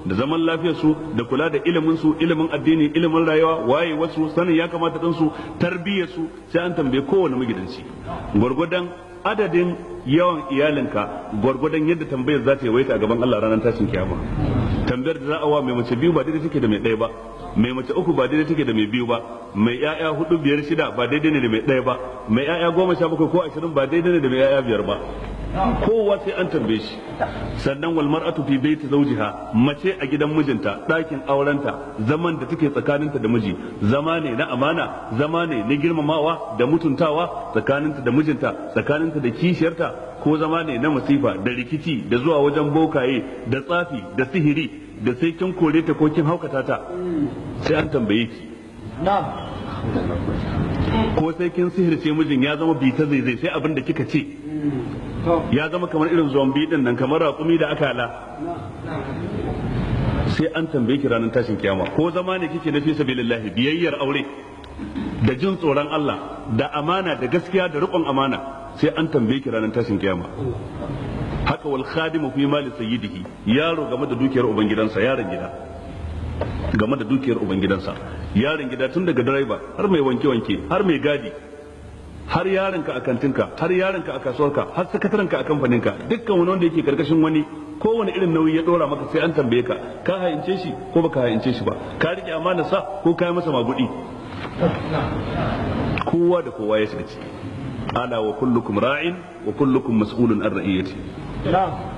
da zaman lafiyar su da kula da ilimin su ilimin addini ilimin rayuwa waye wasu sanin ya kamata din su tarbiyyar su sai an tambaye kowane magidanci gwargwadon adadin yawan iyalinka gwargwadon yadda tambayar za ta yawaita a gaban Allah ranar tashin kiyama tambayar da za a wa mai mace biyu ba daidai take da mai ɗaya ba mai mace uku ba daidai take da mai biyu ba mai ƴaƴa hudu biyar shida ba daidai ne da mai ɗaya ba mai ƴaƴa goma sha bakwai ko ashirin ba daidai ne da mai ƴaƴa biyar ba kowa sai an tambaye shi sannan wal mar'atu fi baiti zawjiha mace a gidan mijinta ɗakin aurenta zaman da take tsakaninta da miji zama ne na amana zama ne na girmamawa da mutuntawa tsakaninta da mijinta tsakaninta da kishiyarta ko zama ne na masifa da rikici da zuwa wajen bokaye da tsafi da sihiri da sai kin kore ta ko kin haukata ta sai an tambaye ki ko sai kin sihirce mijin ya zama bita zai zai sai abin da kika ce ya zama kamar irin zombi din nan kamar raƙumi da akala sai an tambaye ki ranar tashin kiyama ko zama ne kike na fi sabilillahi biyayyar aure da jin tsoron Allah da amana da gaskiya da riƙon amana sai an tambaye ki ranar tashin kiyama haka wal khadimu fi mali sayyidihi yaro game da dukiyar ubangidansa yaron gida game da dukiyar ubangidansa yaron gida tun daga direba har mai wanke wanke har mai gadi har yaronka a kantinka har yaronka a kasuwarka har sakatarenka a kamfaninka dukkan wani wanda yake karkashin wani kowane irin nauyi ya dora maka sai an tambaye ka ka hayince shi ko baka hayince shi ba ka rike amana sa ko ka yi masa magudi kowa da kowa ya shiga ciki ala wa kullukum ra'in wa kullukum mas'ulun an ra'iyati